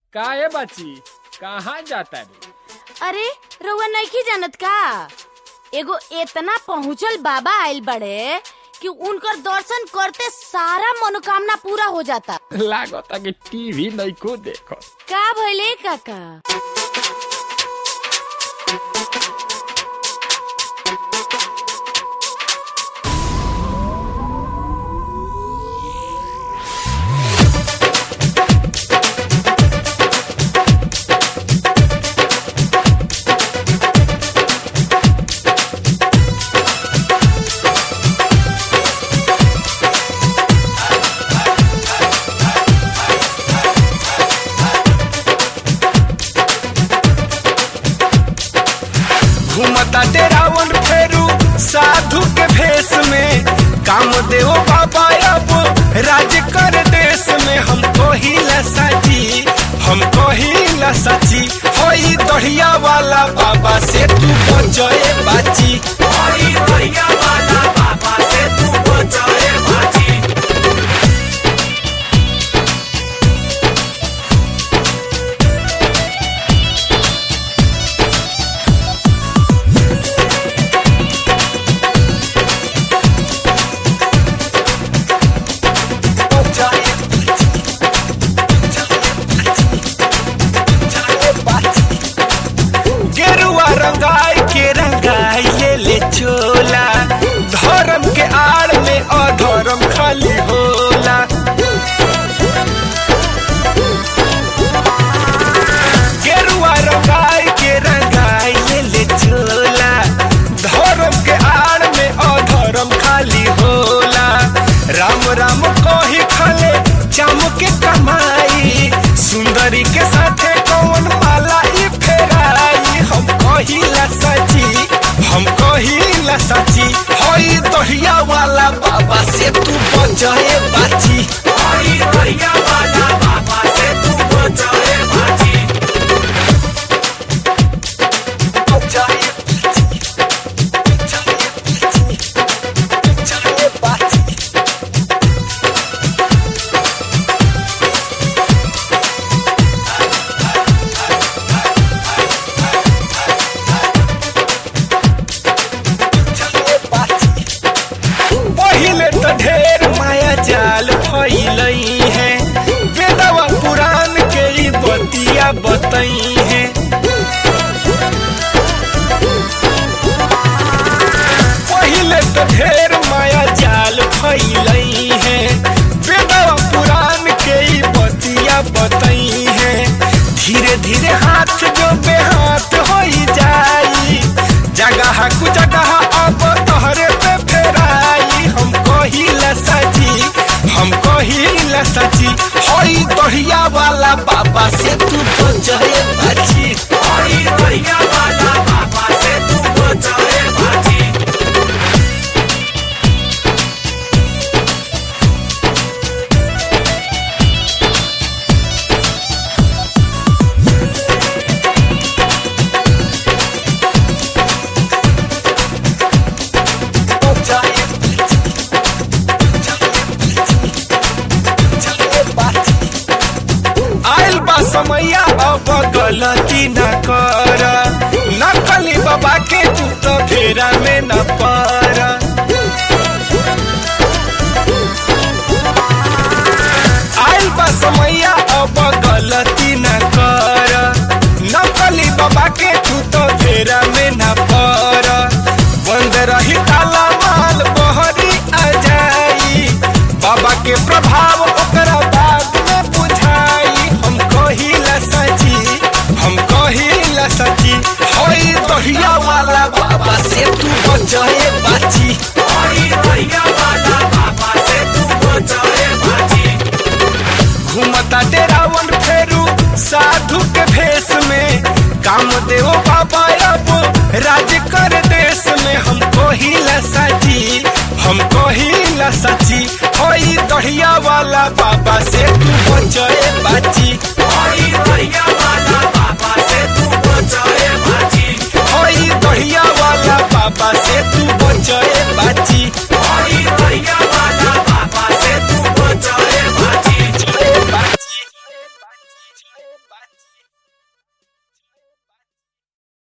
काहे बची कहाँ जाता रे अरे रउआ नइखी जानत का एगो इतना पहुँचल बाबा आइल बड़े कि उनकर दर्शन करते सारा मनोकामना पूरा हो जाता लागता कि टीवी नहीं को देखो का भइले काका घूमता रावण फेरू साधु के भेष में काम देव बाबा अब राज कर देश में हमको ही साची हमको ही साची होई दढ़िया वाला बाबा से तू बचाए बाची होई दढ़िया वाला बाबा से तू बचाए बाची गेरुआ रंगाई के रंगाई ले ले चोला धर्म के आड़ में अधर्म खाली होला गेरुआ रंगाई के रंगाई ले ले चोला धर्म के आड़ में अधर्म खाली होला राम राम कही खले चाम के कमाई सुंदरी के साथे कौन माला ई फेराई हम कहिला सची हम कहिला सची होई दहिया वाला बाबा से तू बचाए बाची होई दहिया वाला बाबा से तू बचाए बाची बचाए बाची बचाए बाची पहिले तो ढेर माया जाल फैलई है वेदवा पुराण के ई बतिया बतई है पहिले तो ढेर माया जाल फैलई है वेदवा पुराण के ई बतिया बतई है धीरे धीरे हाथ जो बेहाथ हो जाई जगह कु जगह अब तोहरे पे फेराई हम कहिला सची हम कहिला सची होई दहिया वाला बाबा से तू बचाए बाची होई दहिया वाला बाबा से तू बचाए बाची बचाए आइल बा समैया अब गलती न कर नकली बाबा के तू तो फेरा में न पर आइल बा समैया अब गलती न कर नकली बाबा के तू तो फेरा में न पर बंद रही ताला माल बहरी आ जाई बाबा के प्रभाव ओकरा बाद में बुझाई हम कहिला सची हम कहिला सची होई दहिया वाला बाबा से तू बचाए बाची बाची